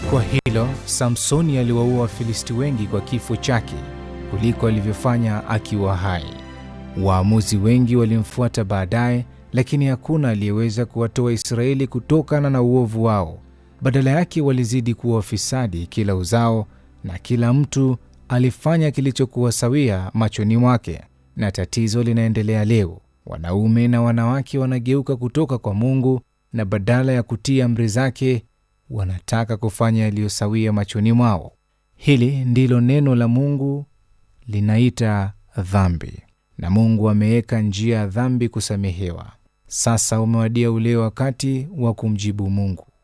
Kwa hilo Samsoni aliwaua Wafilisti wengi kwa kifo chake kuliko alivyofanya akiwa hai. Waamuzi wengi walimfuata baadaye, lakini hakuna aliyeweza kuwatoa Israeli kutokana na uovu wao. Badala yake walizidi kuwa wafisadi kila uzao, na kila mtu alifanya kilichokuwa sawia machoni mwake. Na tatizo linaendelea leo. Wanaume na wanawake wanageuka kutoka kwa Mungu, na badala ya kutii amri zake wanataka kufanya yaliyosawia machoni mwao. Hili ndilo neno la Mungu linaita dhambi, na Mungu ameweka njia ya dhambi kusamehewa. Sasa umewadia ule wakati wa kumjibu Mungu.